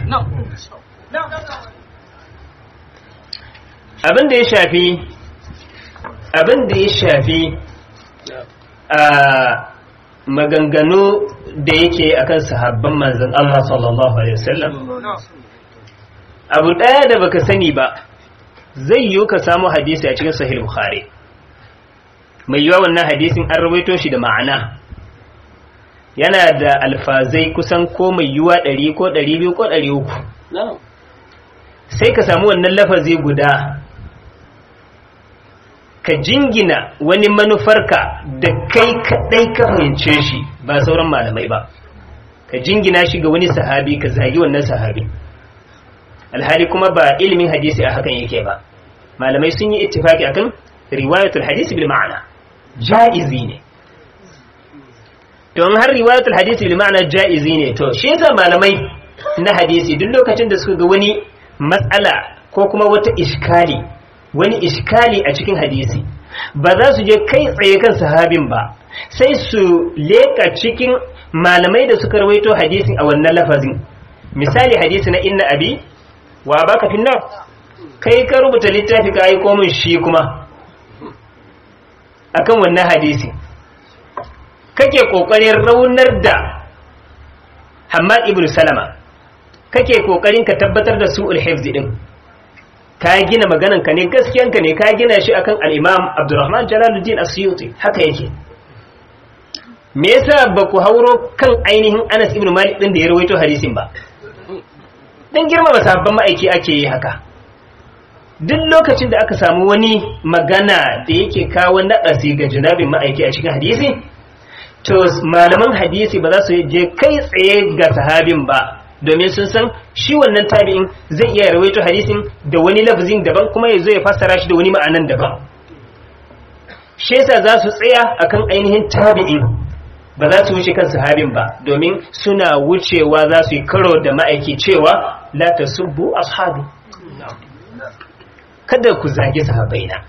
abin da ya shafi abin da ya shafi a maganganu da yake akan sahabban manzon Allah sallallahu alaihi wasallam abu ɗaya da baka sani ba zai yiwu ka samu hadisi a cikin sahih bukhari mai yiwa wannan hadisin an rawaito shi da ma'ana yana da alfazai kusan ko mai yiwa ɗari ko ɗari biyu ko ɗari uku sai ka samu wannan lafazi guda ka jingina wani manufarka da kai kaɗai ka fahimce shi ba sauran malamai ba ka jingina shi ga wani sahabi ka zagi wannan sahabi alhali kuma ba ilimin hadisi a hakan yake ba malamai sun yi ittifaki akan riwayatul hadisi bil ma'ana ja'izi ne don har riwayatul hadisi bil ma'ana ja'izi ne to shi yasa malamai na hadisi duk lokacin da suka ga wani matsala ko kuma wata iskali wani iskali a cikin hadisi ba za su je kai tsaye kan sahabin ba sai su leka cikin malamai da suka rawaito hadisin a wannan lafazin misali hadisi na inna abi wa baka finnar kai ka rubuta littafi ka aiko min shi kuma akan wannan hadisi kake kokarin raunar da Hammad ibn Salama kake kokarin ka tabbatar da su'ul hifz din ka gina maganan ka ne gaskiyan ka ne ka gina shi akan al-Imam Abdurrahman Jalaluddin Asyuti haka yake me yasa ba ku hauro kan ainihin Anas ibn Malik din da ya rawaito hadisin ba dan girmama sahabban ma'aiki ake yi haka duk lokacin da aka samu wani magana da yake kawo naɗasi ga jinabin ma'aiki a cikin hadisi to malaman hadisi ba za su je kai tsaye ga sahabin ba domin sun san shi wannan tabi'in zai iya rawaito hadisin da wani lafzin daban kuma ya zo ya fassara shi da wani ma'anan daban shi yasa za su tsaya akan ainihin tabi'in ba za su wuce kan sahabin ba domin suna wucewa za su yi karo da ma'aiki cewa la tasubbu ashabi kada ku zage sahabaina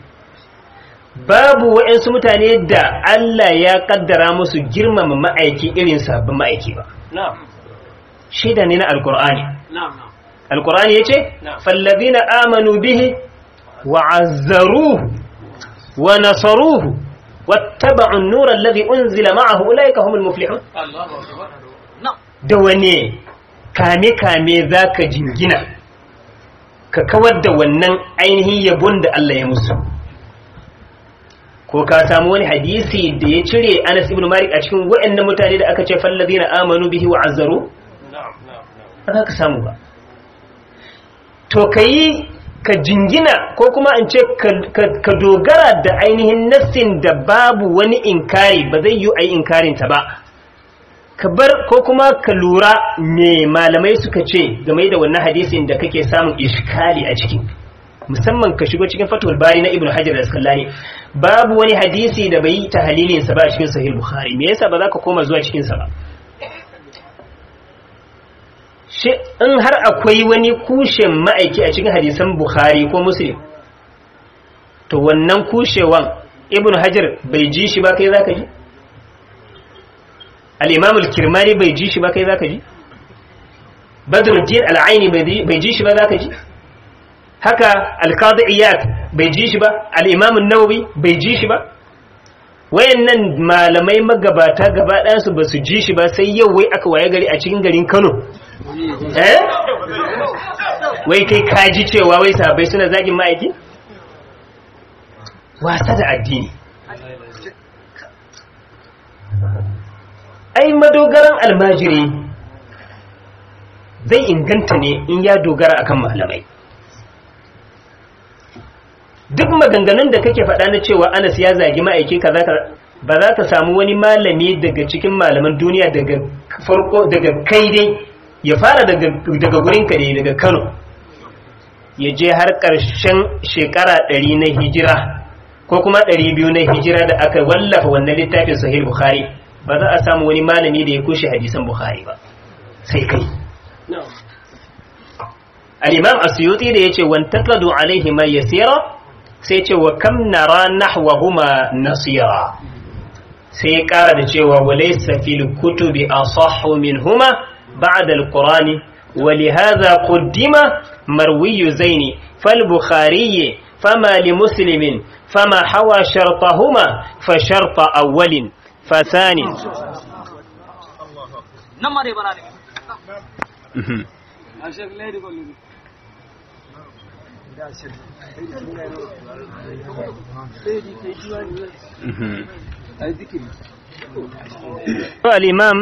babu waɗansu mutane da Allah ya kaddara musu girmama ma'aiki irin sabbin ma'aiki ba shaida ne na alkur'ani alkur'ani ya ce fallazina amanu bihi wa azzaruhu wa nasaruhu wattaba'un nura alladhi unzila ma'ahu ulaika humul muflihun da wane kame kame zaka jingina ka kawar da wannan ainihin yabon da Allah ya musu ko ka samu wani hadisi da ya cire Anas ibn Malik a cikin waɗannan mutane da aka ce fallazina amanu bihi wa azzaru ba za ka samu ba to kai ka jingina ko kuma in ce ka dogara da ainihin nassin da babu wani inkari ba zai yi a yi inkarinta ba ka bar ko kuma ka lura me malamai suka ce game da wannan hadisin da kake samun iskali a ciki musamman ka shigo cikin fatul bari na ibnu hajar al-asqalani babu wani hadisi da bai yi tahlilin sa ba a cikin sahih bukhari me yasa ba za ka koma zuwa cikin sa ba shi in har akwai wani kushen ma'aiki a cikin hadisan bukhari ko muslim to wannan kushewan ibnu hajar bai ji shi ba kai zaka ji al-imam al-kirmani bai ji shi ba kai zaka ji badruddin al-aini bai ji shi ba zaka ji haka al-qadi iyad bai ji shi ba al-imam an-nawawi bai ji shi ba wayannan malamai magabata gaba ɗayan su basu ji shi ba sai yau wai aka waye gari a cikin garin Kano eh wai kai ka ji cewa wai sahabbai suna zagin ma'aiki wasa da addini ai madogaran almajiri zai inganta ne in ya dogara akan malamai duk maganganun da kake faɗa na cewa anas ya zagi ma'aiki ka ba za ka samu wani malami daga cikin malaman duniya daga farko daga kai dai ya fara daga gurinka dai daga kano ya je har ƙarshen shekara ɗari na hijira ko kuma ɗari biyu na hijira da aka wallafa wannan littafin sahih bukhari ba za a samu wani malami da ya kushe hadisan bukhari ba sai kai al-imam asyuti da yace wan taqadu alaihi ma yasira sai ce wa kam nara nahwahuma nasira sai ya kara da cewa walaysa fil kutubi asahhu minhuma ba'da al-qur'ani ولهذا قدم مروي زين فالبخاري فما لمسلم فما حوى شرطهما فشرط أول فثاني نمر بنا الإمام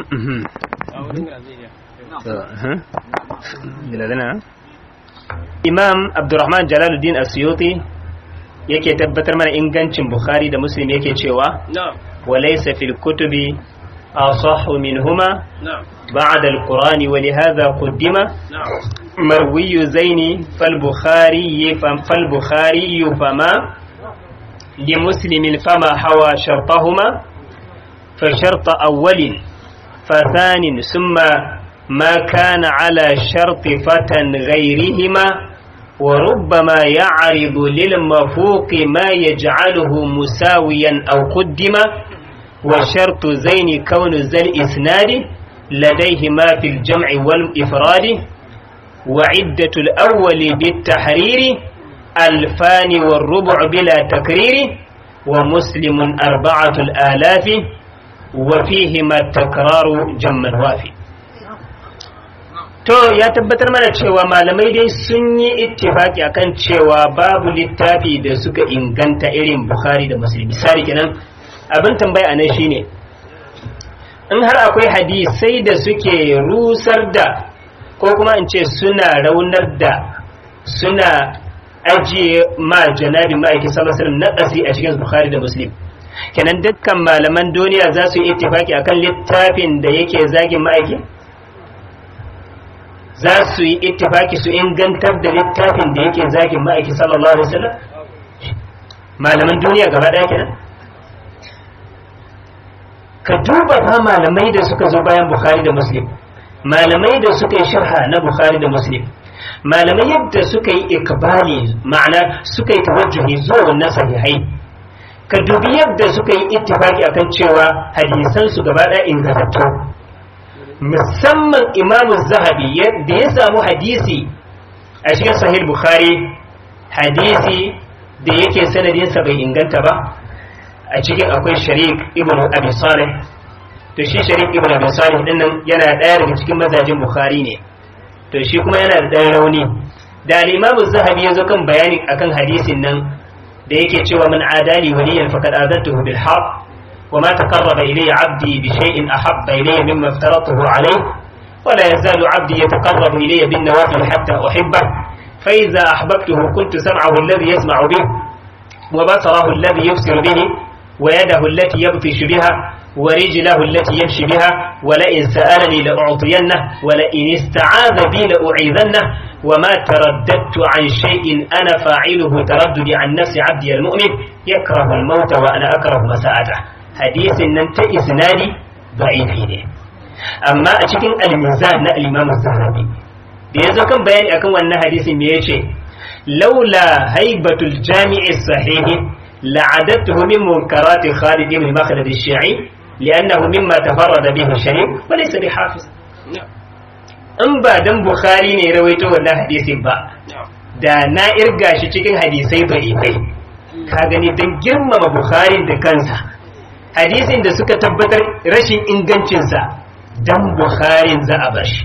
Imam Abdurrahman Jalaluddin Asyuti yake tabbatar mana ingancin Bukhari da Muslim yake cewa وليس في الكتب أصح منهما بعد القرآن ولهذا قدم مروي زين فالبخاري فالبخاري فما لمسلم فما حوى شرطهما فشرط أول فثان ثم ما كان على شرط فتى غيرهما وربما يعرض للمفوق ما يجعله مساويا أو قدم وشرط زين كون ذا الإسناد لديهما في الجمع والإفراد وعدة الأول بالتحرير ألفان والربع بلا تكرير ومسلم أربعة الآلاف وفيهما التكرار جما وافي To ya tabbatar mana cewa malamai dai sun yi ittifaki akan cewa babu littafi da suka inganta irin Bukhari da Muslim. Misali kenan abin tambaya nan shine in har akwai hadisai da suke rusar da ko kuma in ce suna raunar da suna ajiye ma janabi ma'aikin sallallahu alaihi na ƙasi a cikin Bukhari da Muslim. Kenan dukkan malaman duniya za su yi ittifaki akan littafin da yake zagin ma'aikin? za su yi ittifaki su ingantar da littafin da yake zagin ma'aiki sallallahu alaihi wasallam malaman duniya gaba ɗaya kenan ka duba fa malamai da suka zo bayan bukhari da muslim malamai da suka yi sharha na bukhari da muslim malamai yadda suka yi ikbali ma'ana suka yi tawajjuhi zuwa wannan sahihai ka dubi yadda suka yi ittifaki akan cewa hadisan su gaba ɗaya ingantattu musamman imamu zahabi da ya samu hadisi a cikin sahih bukhari hadisi da yake sanadinsa bai inganta ba a cikin akwai sharik ibn abi salih to shi sharik ibn abi salih din nan yana daya daga cikin mazajin bukhari ne to shi kuma yana da dan rauni da al-imamu zahabi yazo kan bayani akan hadisin nan da yake cewa man adali waliyan faqad adantuhu bil haqq وما تقرب إلي عبدي بشيء أحب إلي مما افترضته عليه ولا يزال عبدي يتقرب إلي بالنوافل حتى أحبه فإذا أحببته كنت سمعه الذي يسمع به وبصره الذي يبصر به ويده التي يبطش بها ورجله التي يمشي بها ولئن سألني لأعطينه ولئن استعاذ بي لأعيذنه وما ترددت عن شيء أنا فاعله ترددي عن نفس عبدي المؤمن يكره الموت وأنا أكره مساءته hadisin nan ta isnadi da'ifi ne amma a cikin al-mizan na al-imam az-zahabi da yazo kan bayani akan wannan hadisin me yace laula haibatul jami'i sahih la'adatuhu min munkarati Khalid ibn Makhlad al-Shi'i li'annahu mimma tafarrada bihi Sharif wa laysa bihafiz in ba dan Bukhari ne rawaito wannan hadisin ba da na irga shi cikin hadisai da'ifai ka gani dan girmama Bukhari da kansa hadisin da suka tabbatar rashin ingancinsa dan bukharin za a bar shi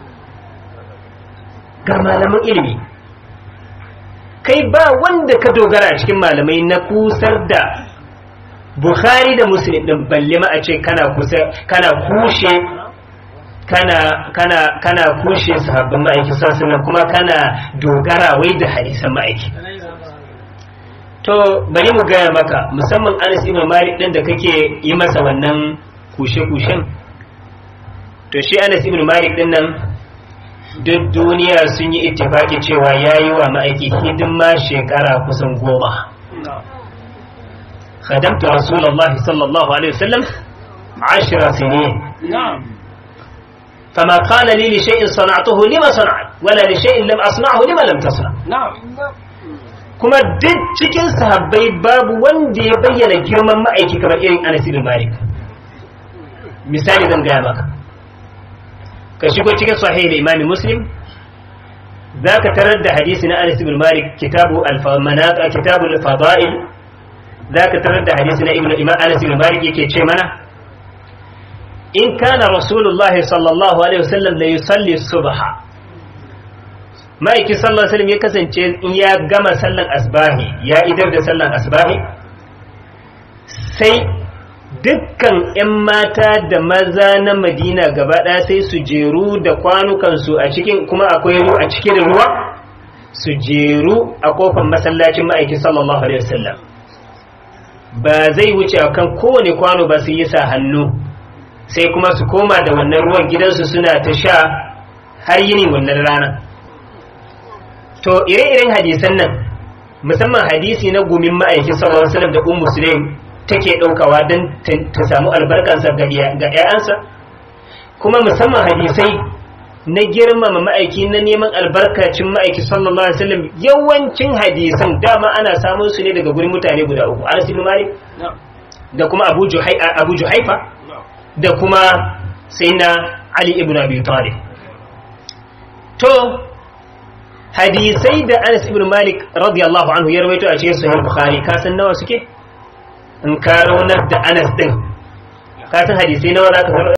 ga malaman ilimi kai ba wanda ka dogara cikin malamai na kusar da bukhari da muslim din balle ma a ce kana kusa kana kushe kana kana kana kushe sahabban ma'aiki sallallahu kuma kana dogara wai da hadisan ma'aiki to bari mu gaya maka musamman Anas ibn Malik din da kake yi masa wannan kushe-kushen to shi Anas ibn Malik din nan duk duniya sun yi ittifaki cewa yayi wa ma'aiki hidima shekara kusan goma خدمت رسول الله صلى الله عليه وسلم عشر سنين نعم فما قال لي لشيء صنعته لما صنعت ولا لشيء لم أصنعه لما لم تصنع نعم kuma duk cikin sahabbai babu wanda ya bayyana girman ma'aiki kamar irin Anas ibn Malik misali zan gaya maka ka shigo cikin sahih Imam Muslim zaka tarar da hadisi na Anas ibn Malik kitabu al-manaq kitabu al-fada'il zaka tarar da hadisi na Ibn Imam Anas ibn Malik yake ce mana in kana Rasulullah sallallahu alaihi wasallam la yusalli subha ma'aiki sallallahu alaihi wasallam ya kasance in ya gama sallan asbahi ya idar da sallan asbahi sai dukkan 'yan mata da maza na madina gaba ɗaya sai su jeru da kwanukansu a cikin kuma akwai a cikin ruwa su jeru a kofar masallacin ma'aiki sallallahu alaihi wasallam ba zai wuce akan kowane kwano ba su yi sa hannu sai kuma su koma da wannan ruwan gidansu suna ta sha har yini wannan rana to ire-iren hadisan nan musamman hadisi na gumin ma'aikin sallallahu alaihi wasallam da ummu sulaim take daukawa don ta samu albarkansa ga 'ya'yansa kuma musamman hadisai na girmama ma'aiki na neman albarkacin ma'aiki sallallahu alaihi wasallam yawancin hadisan dama ana samun su ne daga gurin mutane guda uku Anas ibn Malik da kuma Abu Abu Juhaifa da kuma Sayyidina Ali ibn Abi Talib to hadisai da Anas ibn Malik radiyallahu anhu ya rawaito a cikin Sahih Bukhari ka san nawa suke in ka raunar da Anas din ka san hadisai nawa zaka